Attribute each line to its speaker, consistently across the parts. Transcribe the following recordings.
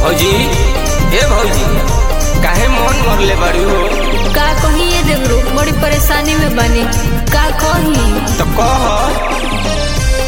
Speaker 1: भौजी ए भौजी काहे मन मरले बाड़ी हो
Speaker 2: का कही ये देवरो बड़ी परेशानी में बनी का कही
Speaker 1: तो कह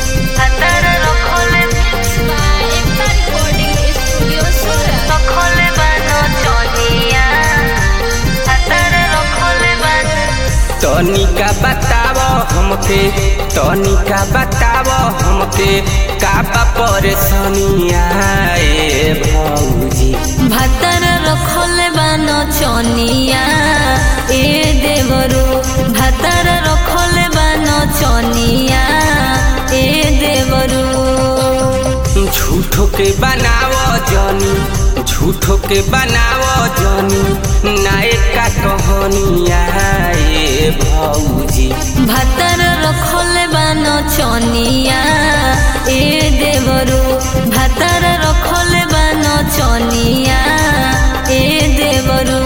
Speaker 1: तनिका बताव हमके तनिका बताव हमके का बा परेशानिया ए भौजी
Speaker 2: भातर रखले बानो चनिया ए देवरो भातर रखले बानो चनिया ए देवरो
Speaker 1: झूठो के बनाव जनी झूठो के बनाव जनी नायका कहानिया ए भौजी
Speaker 2: भातर रखले बानो चनिया ए देवरो भातर रखले बानो चनिया ए देवरो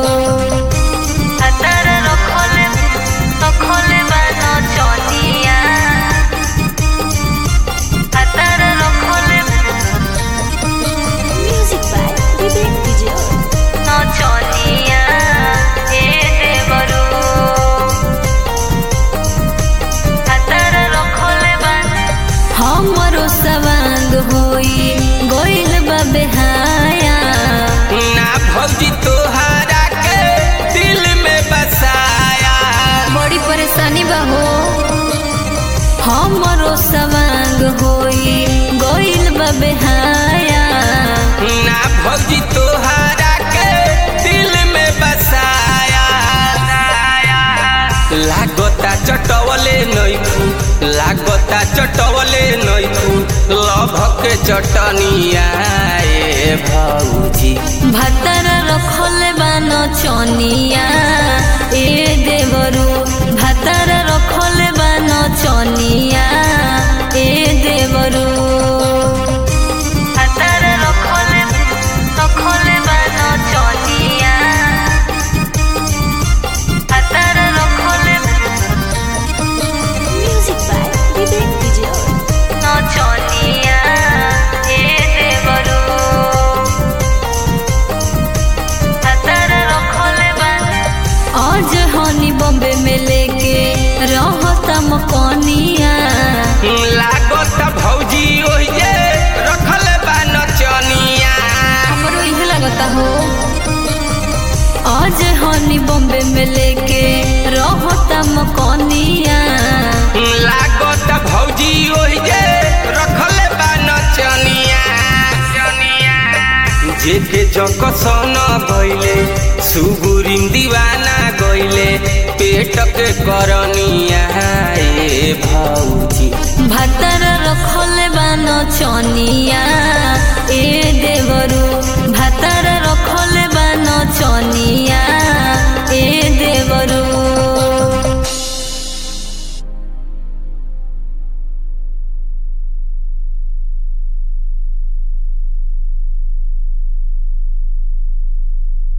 Speaker 2: भातर रखले रखले बानो चनिया भातर रखले म्यूजिक बाय विवेक विजय नो चनिया ए देवरो हमरो सवांग होई गोइल बा बेहाया
Speaker 1: ना भौजी तोहरा के दिल में बसाया
Speaker 2: बड़ी परेशानी बा हो हमरो सवांग होई गोइल बा बेहाया
Speaker 1: ना भौजी तोहरा के दिल में बसाया लागता चटवले नैखू लागता चटवले नैखू लभ के चटनिया ए भौजी
Speaker 2: भातर रखले बानो चनिया ए देवरू भातर रखले बानो चनिया ए देवरू भातर रखले रखले बानो चनिया भातर रखले म्यूजिक बाय विवेक विजय नो चनिया ए देवरू आज हनी बॉम्बे में लेके रहता मकनिया
Speaker 1: लागता भौजी ओहिजे रखल बा नचनिया
Speaker 2: हमरो इहे लगता हो आज हनी बॉम्बे में लेके रहता मकनिया
Speaker 1: लागत भौजी ओहिजे रखले बा नचनिया जेके जकसन गइले सुगुरिम दीवाना गइले पेट के करनिया ए भौजी
Speaker 2: भातर रखले बानो चनिया ए